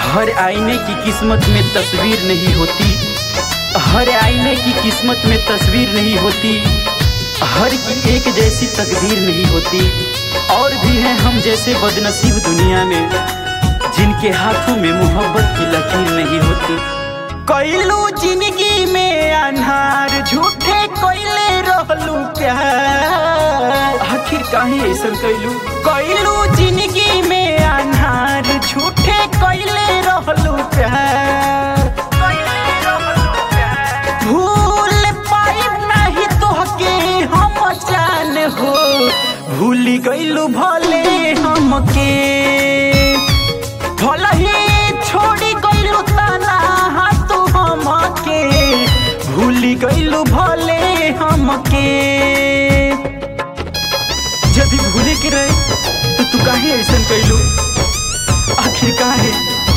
हर आईने की किस्मत में तस्वीर नहीं होती हर आईने की किस्मत में तस्वीर नहीं होती हर की एक जैसी तकदीर नहीं होती और भी हैं हम जैसे बदनसीब दुनिया में जिनके हाथों में मोहब्बत की लकीर नहीं होती कैलू जिंदगी में अनहार झूठे कोयले रहलू प्यार आखिर काहे ऐसा कैलू कैलू जिंदगी में अनहार झूठे कोयले रहलू प्यार भूल पाइब नहीं तोहके हम जान हो भूल गइलू भले हमके भले ही छोड़ी गइलू तना हाथ हमके भूल गइलू भले हमके जब भी भूले के रहे तो तू काहे ऐसा कैलू आखिर काहे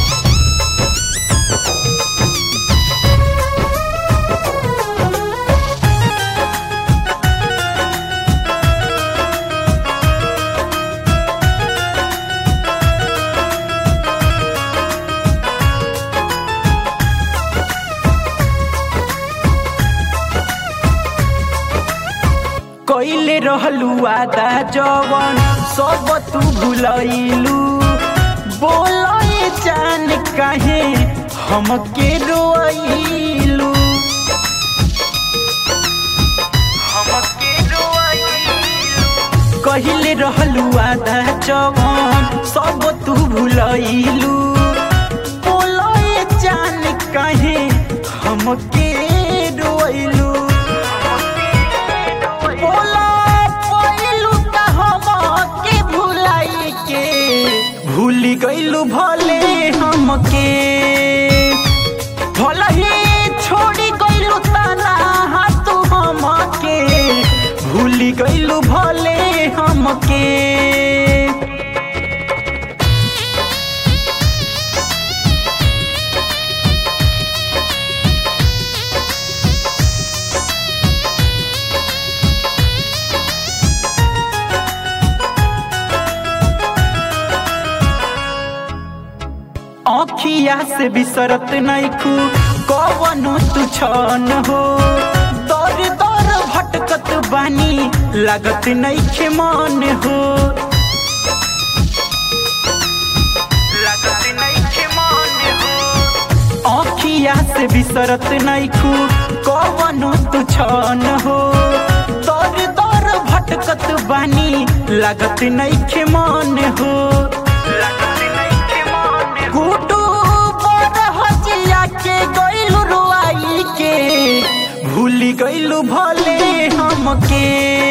कैले रहलू आदा जवन सब तू भुलैलू बोले जान काहे हमके रोइलू हमके रोइलू कहिले रहलू आदा जवन सब तू भुलैलू बोले जान काहे हमके रोइलू बोला पहिलू त हमके भुलाई के भूल गइलू भले हमके भले ही छोड़ी गइलू तना हाथ हमके भूल गइलू भले हमके आँखिया से बिसरत नैखू कवनो तू छन हो दर दर भटकत बानी लागत नैखे मन हो लागत नैखे मन हो आँखिया से बिसरत नैखू कवनो तू छन हो दर दर भटकत बानी लागत नैखे मन हो लागत नैखे मन गुडू बड़ हजिया के गइलू रुआई के भूल गइलू भले हमके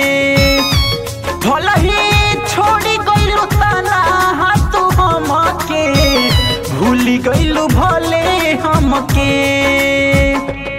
भले ही छोड़ी गइलू तना हाथ हमके भूल गइलू भले हमके